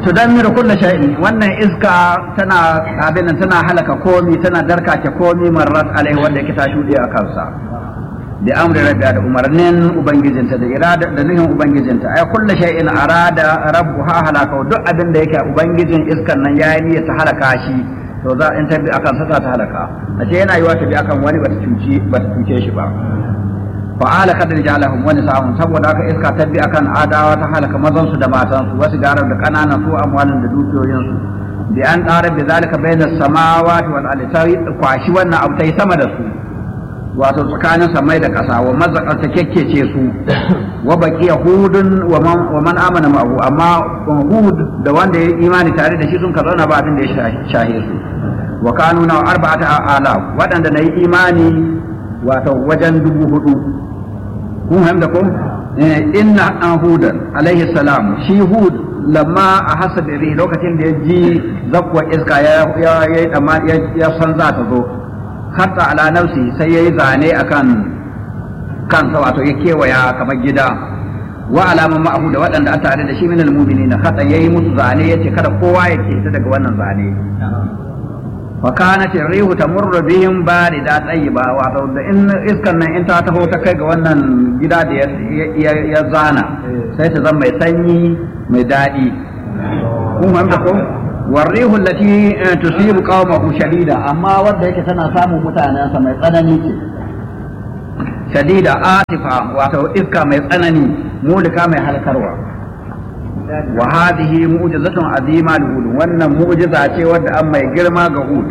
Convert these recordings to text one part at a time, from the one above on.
tudammiru kulla shay'in wannan iska tana abin tana halaka komi tana darkace komi marrat alaihi wanda yake ta shuɗe a kansa da amri rabbiya da umarnin ubangijinta da irada da nuhin ubangijinta ay kulla shay'in arada rabbuha halaka duk abin da yake ubangijin iskan nan yayi niyyar ta halaka shi to za in ta bi akan sa za ta halaka a ce yana yiwa ta bi akan wani bata cuci bata cuce shi ba fa'ala kadar jalahum wani sa'un saboda haka iska ta bi akan adawa ta halaka mazan su da matan su wasu garar da kananan su amwalin da dukiyoyin su bi an ƙara bi zalika bainas samawati wal ardi ta kwashi wannan abu tai sama da su wato tsakanin samai da ƙasa wa mazzaqar ta kekkece su wa baqiya hudun wa man amana ma'ahu amma hud da wanda ya imani tare da shi sun ka zauna ba abin da ya shahe su wa kanu na arba'ata ala waɗanda na yi imani wato wajen dubu hudu kun fahimta ko inna an hudan alaihi salam shi hud lamma a hasa biri lokacin da ya ji zakwa iska ya ya san za ta zo hatta ala nafsi sai ya yi zane akan kansa wato ya kewaya kamar gida wa alaman ma'ahu da waɗanda a tare da shi minal mu'minina hatta yayi musu zane yace kada kowa ya ke daga wannan zane fa kanat rihu tamurru bihim barida tayyiba wato da in iskan nan in ta taho ta kai ga wannan gida da ya zana sai ta zama mai sanyi mai daɗi kun fahimta ko والريح التي تصيب قومه شديدة أما ود yake tana samun mutanensa mai tsanani ce shadida atifa wato iska mai tsanani mulika mai halkarwa wa hadhihi mu'jizatun azima li hud wannan mu'jiza ce wadda an mai girma ga hud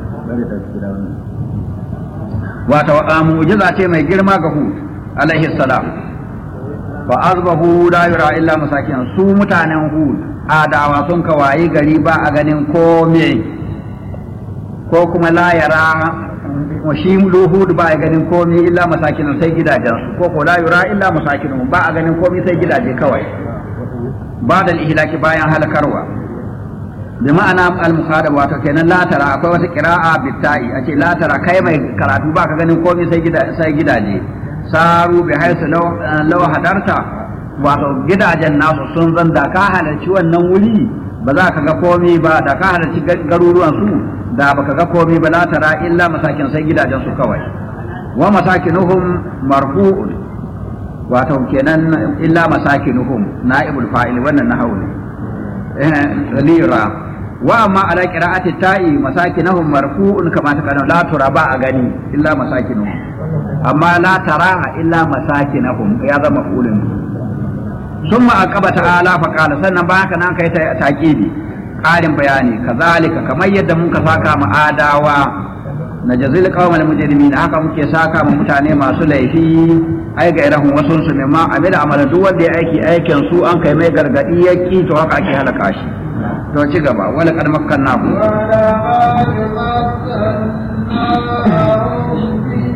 wato mu'jiza ce mai girma ga hud alaihi salam fa azbahu la yura illa masakin su mutanen hud adawa sun kawayi gari ba a ganin kome ko kuma la yara shi luhud ba a ganin kome illa masakin sai gidajen ko ko la yura illa masakin ba a ganin kome sai gidaje kawai ba da ihlaki bayan halakarwa bi ma'ana al-mukhadab wato kenan la tara akwai wata qira'a bitta'i a ce la tara kai mai karatu ba ka ganin komai sai gida sai gidaje saru bi haisu law law hadarta wato gidajen nasu sun zan da ka halarci wannan wuri ba za ka ga komai ba da ka halarci garuruwan su da baka ga komai ba la tara illa masakin sai gidajen su kawai wa masakinuhum marfu'un wato kenan illa masakinuhum na'ibul fa'il wannan nahawu ne eh lira wa amma ala qira'ati ta'i masakinahum marfu'un kama ta kana la tura ba a gani illa masakinuhum amma la tara illa masakinahum ya zama fulun summa aqaba ta'ala fa qala sannan ba haka nan kai ta taqibi ƙarin bayani kazalika kamar yadda muka saka mu adawa na jazil qawmal mujrimin haka muke saka mu mutane masu laifi ai ga irahun wasu su ne ma amila amala duk wanda ya aiki aikin su an kai mai gargadi ya ki to haka ake halaka shi to ci gaba wala kad makkanna ku